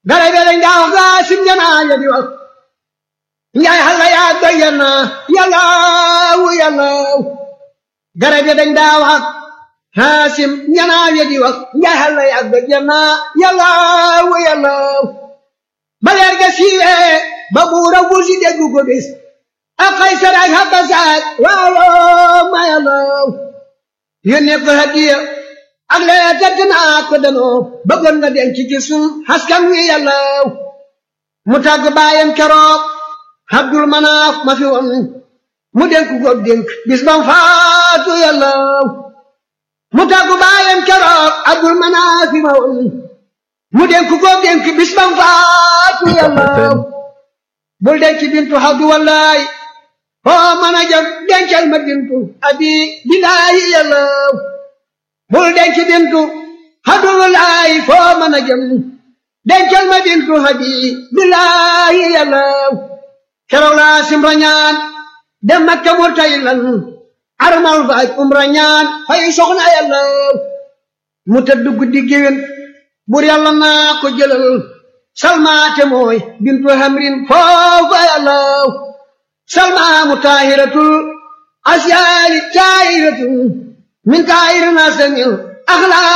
garab yi dañ daa wax gaa sim janaa ya di wax njaay xalla yaa doyana yàllaaw yàllaaw garab yi dañ daa wax haasim janaa ya di wax njaay xalla yaa doyana yàllaaw yàllaaw ba leer ga siiwee ba buura wusi déggu ko bis ak Kaysar ak Habasat waaw ma yàllaaw yónnee ko hadiya ak lee tëdd naa ko danoo bëggoon nga denc ci sun askan wi yàllaaw mu tàgg baayam keroog Abdul Manaaf ma fi woon mu dénk ko dénk bis bam faatu yàllaaw mu tàgg baayam keroog Abdul Manaaf ma woon mu dénk ko dénk bis bam faatu yàllaaw bul denc bintu Abdu wallaay foo mën a jëm dencal ma bintu abi bilaayi yàllaaw bul denc bintu Abdullaay foo mën a jëm dencal ma bintu abi bilaayi yàllaaw keroog laa simra ñaan dem Makka murtaylan armal faaj umra ñaan fay soxna yàllaaw mu tëdd guddi géwén bur yàlla naa ko jëlal salmaate mooy bintu hamrin foofa yàllaaw salmaamu taahiratul asyaari taahiratul min taahirina samil axlaa